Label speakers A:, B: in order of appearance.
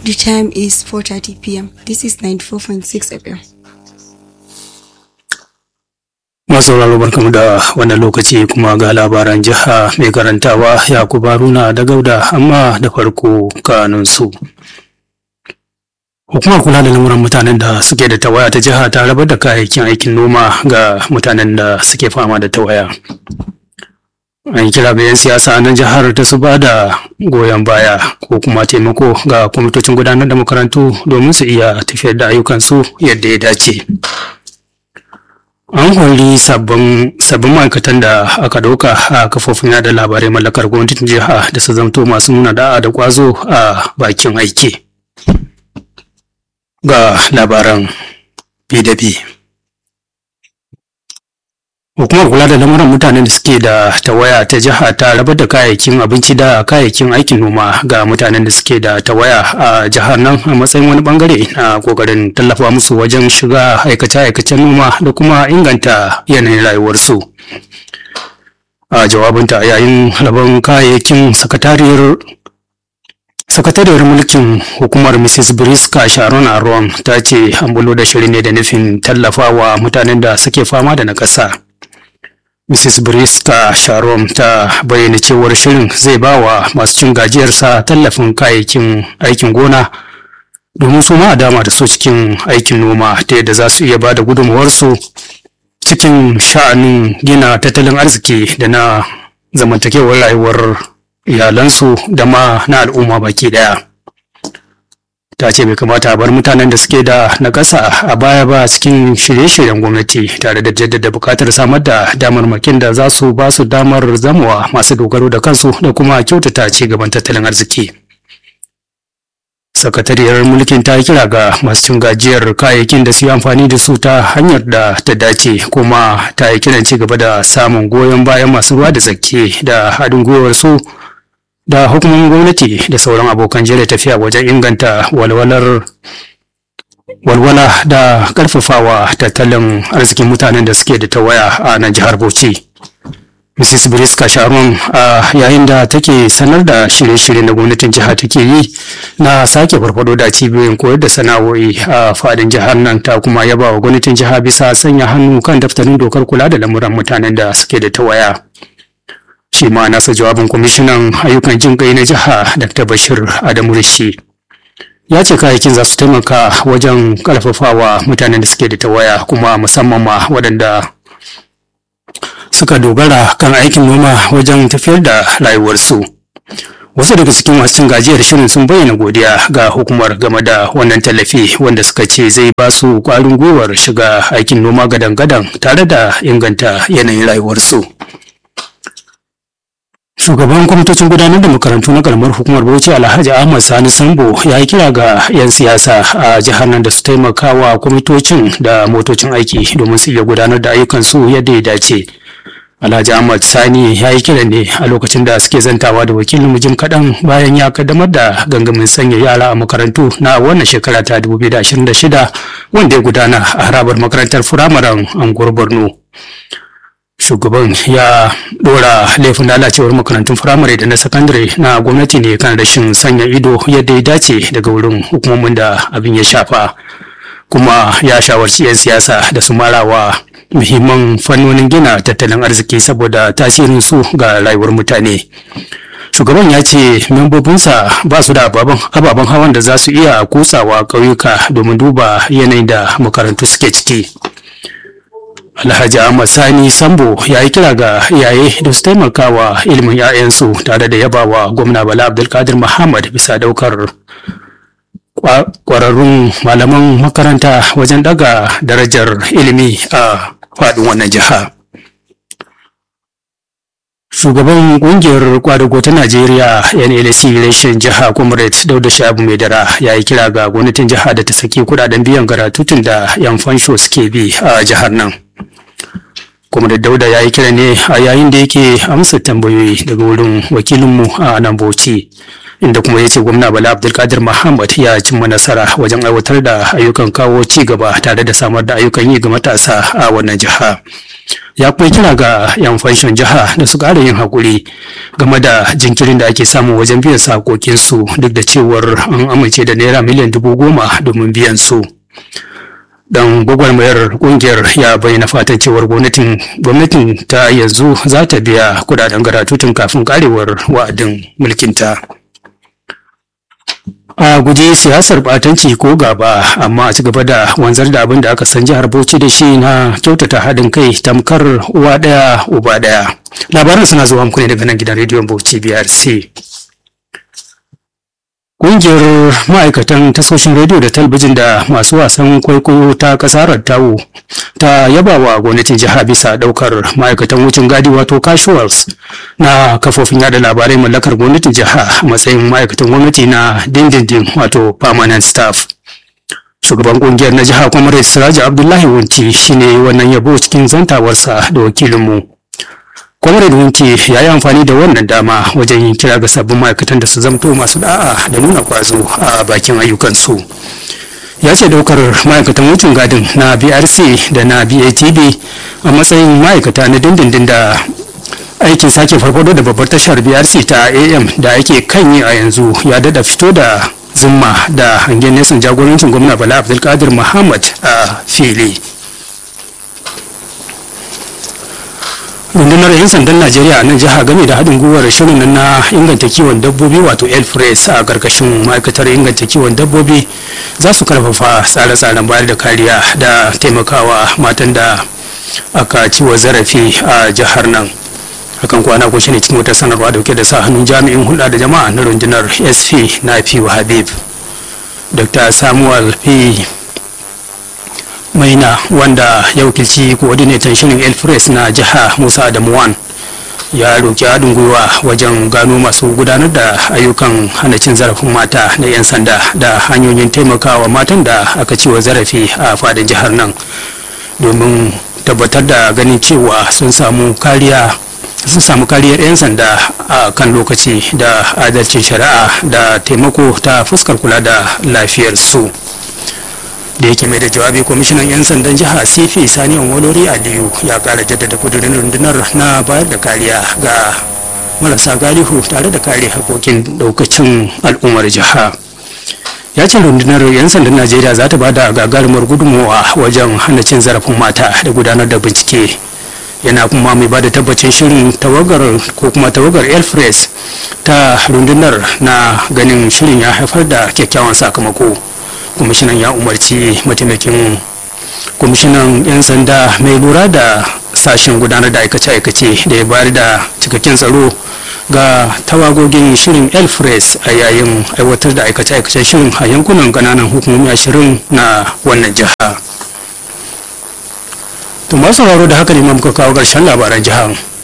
A: The time is 4:30 p.m. This is 94.6 FM.
B: masauraro barkamu da wannan lokaci kuma ga labaran jiha mai karantawa yakubu haruna da gauda amma da farko kanunsu hukumar kula da lamuran mutanen da suke da tawaya ta jiha ta rabar da kayayyakin aikin noma ga mutanen da suke fama da tawaya an kira ga 'yan siyasa na jihar ta su ba da goyon baya ko kuma taimako ga kwamitocin gudanar da makarantu domin su iya tafiyar da ayyukansu yadda ya dace an hori sabbin sabbin ma'aikatan da aka ɗauka a kafofin yada labarai mallakar gwamnatin jiha da su zamto masu nuna da'a da kwazo a bakin aiki ga labaran pdp hukumar kula da lamuran mutanen da suke da tawaya ta jiha ta rabar da kayayyakin abinci da kayayyakin aikin noma ga mutanen da suke da tawaya a jihar nan a matsayin wani bangare na kokarin tallafa musu wajen shiga aikace-aikacen noma da kuma inganta yanayin rayuwarsu a jawabinta yayin rabon kayayyakin sakatariyar sakatariyar mulkin hukumar mrs briska sharon aron ta ce an bulo da shiri ne da nufin tallafawa mutanen da suke fama da nakasa mrs briska sharon ta bayyana cewar shirin zai ba wa masu cin gajiyarsa tallafin kayayyakin aikin gona domin su ma a dama da su cikin aikin noma ta yadda za su iya ba da gudunmawarsu cikin sha'anin gina tattalin arziki da na zamantakewar rayuwar iyalansu da ma na al'umma baki daya ta ce bai kamata a bar mutanen da suke da nakasa a baya ba cikin shirye-shiryen gwamnati tare da jaddada bukatar samar da damarmakin da za su ba su damar zamowa masu dogaro da kansu da kuma kyautata ci gaban tattalin arziki sakatariyar mulkin ta kira ga masu cin gajiyar kayayyakin da su yi amfani da su ta hanyar da ta dace kuma ta yi kiran ci gaba da samun goyon bayan masu ruwa da tsaki da haɗin gwiwar su da hukumomin gwamnati da sauran abokan jere tafiya wajen inganta walwalar walwala da karfafawa tattalin arzikin mutanen da suke da tawaya a nan jihar Bauchi. Mrs. Briska Sharon a yayin da take sanar da shirye-shiryen da gwamnatin jiha take yi na sake farfado da cibiyoyin koyar da sana'o'i a fadin jihar nan ta kuma yaba wa gwamnatin jiha bisa sanya hannu kan daftarin dokar kula da lamuran mutanen da suke da tawaya. shi ma nasa jawabin kwamishinan ayyukan jin kai na jiha dr bashir adamu rishi ya ce kayayyakin za su taimaka wajen karfafawa mutanen da suke da tawaya kuma musamman ma waɗanda suka dogara kan aikin noma wajen tafiyar da rayuwarsu wasu daga cikin masu cin gajiyar shirin sun bayyana godiya ga hukumar game da wannan tallafi wanda suka ce zai ba su ƙwarin gwiwar shiga aikin noma gadan-gadan tare da inganta yanayin rayuwarsu. Shugaban kwamitocin gudanar da makarantu na karamar hukumar Bauchi Alhaji Ahmad Sani Sambo ya yi kira ga 'yan siyasa a jihar nan da su taimaka wa kwamitocin da motocin aiki domin su iya gudanar da ayyukansu yadda ya dace. Alhaji Ahmad Sani ya yi kira ne a lokacin da suke zantawa da wakilin mujim kaɗan bayan ya kaddamar da gangamin sanya yara a makarantu na wannan shekara ta 2026 wanda ya gudana a harabar makarantar firamaren Anguwar Borno. shugaban ya dora laifin lalacewar makarantun firamare da na sakandare na gwamnati ne kan rashin sanya ido yadda ya dace daga wurin hukumomin da abin ya shafa kuma ya shawarci 'yan siyasa da su marawa muhimman fannonin gina tattalin arziki saboda tasirin su ga rayuwar mutane shugaban ya ce membobinsa ba su da ababen hawan da za su iya kutsawa ƙauyuka domin duba yanayin da makarantu suke ciki Alhaji Ahmad Sani Sambo ya yi kira ga iyaye da su taimaka wa ilimin 'ya'yansu tare da yabawa gwamna Bala Abdulkadir Muhammad bisa daukar kwararrun malaman makaranta wajen daga darajar ilimi a faɗin wannan jiha. Shugaban ƙungiyar kwadago ta Najeriya NLC reshen jiha Comrade Dauda Shabu Maidara ya yi kira ga gwamnatin jiha da ta saki kudaden biyan garatutun da 'yan fansho suke bi a jihar nan. kuma da dauda ya yi kira ne a yayin da yake amsa tambayoyi daga wurin wakilinmu a nan bauchi inda kuma ya ce gwamna bala abdulkadir muhammad ya cimma nasara wajen aiwatar da ayyukan kawo ci gaba tare da samar da ayyukan yi ga matasa a wannan jiha ya kuma kira ga 'yan fanshon jiha da su ƙara yin haƙuri game da jinkirin da ake samu wajen biyan sakokinsu duk da cewar an amince da naira miliyan dubu goma domin biyan su. dan gwagwarmayar kungiyar ya bayyana fatan cewar gwamnatin gwamnatin ta yanzu za ta biya kudaden garatutun kafin karewar wa'adin mulkinta a guji siyasar batanci ko gaba amma a ci gaba da wanzar da abin da aka san jihar bauchi da shi na kyautata haɗin kai tamkar uwa ɗaya uba ɗaya labaran suna zuwa muku ne daga nan gidan rediyon bauchi brc Ƙungiyar ma'aikatan tasoshin rediyo da talabijin da masu wasan kwaikwayo ta ƙasar tawo ta yaba wa gwamnatin jiha bisa ɗaukar ma'aikatan wucin gadi wato casuals na kafofin yada labarai mallakar gwamnatin jiha a matsayin ma'aikatan gwamnati na dindindin wato permanent staff. Shugaban ƙungiyar na jiha kuma Siraji Abdullahi Wunti shine wannan yabo cikin zantawarsa da wakilinmu. Comrade Winke ya yi amfani da wannan dama wajen yin kira ga sabbin ma'aikatan da su zamto masu da'a da nuna kwazo a bakin ayyukansu. Ya ce daukar ma'aikatan wucin gadin na BRC da na BATB a matsayin ma'aikata na dindindin da aikin sake farfado da babbar tashar BRC ta AM da ake kan yi a yanzu ya dada fito da zumma da hangen nesan jagorancin gwamna Bala Abdulkadir Muhammad a fili. rundunar 'yan sandan najeriya a nan jiha game da haɗin gwiwar shirin nan na inganta kiwon dabbobi wato elfres a ƙarƙashin ma'aikatar inganta kiwon dabbobi za su karfafa tsare-tsaren bayar da kariya da taimakawa matan da aka ciwo zarafi a jihar nan hakan kwana ko shine cikin wata sanarwa dauke da sa hannun jami'in hulɗa da jama'a na rundunar sp na fi habib dr samuel p maina wanda ya wakilci coordinator shirin elfres na jiha musa adamuwan ya roƙi haɗin gwiwa wajen gano masu gudanar da ayyukan hana cin zarafin mata na 'yan sanda da hanyoyin taimakawa matan da aka ciwa zarafi a fadin jihar nan domin tabbatar da ganin cewa sun samu kariya sun samu kariyar 'yan sanda a kan lokaci da adalcin shari'a da taimako ta fuskar kula da lafiyar su. da yake mai da jawabi kwamishinan 'yan sandan jiha cp sani olori aliyu ya kara jaddada kudurin rundunar na bayar da kariya ga marasa galihu tare da kare hakokin daukacin al'ummar jiha ya ce rundunar 'yan sandan najeriya za ta bada gagarumar gudunmawa wajen hana cin zarafin mata da gudanar da bincike yana kuma mai bada tabbacin shirin tawagar ko kuma tawagar elfres ta rundunar na ganin shirin ya haifar da kyakkyawan sakamako kwamishinan ya umarci mataimakin kwamishinan 'yan sanda mai lura da sashen gudanar da aikace-aikace da ya bayar da cikakken tsaro ga tawagogin shirin elfres a yayin aiwatar da aikace-aikacen shirin a yankunan kananan hukumomi ashirin na wannan jiha to masu sauraro da haka ne muka kawo ƙarshen labaran jihar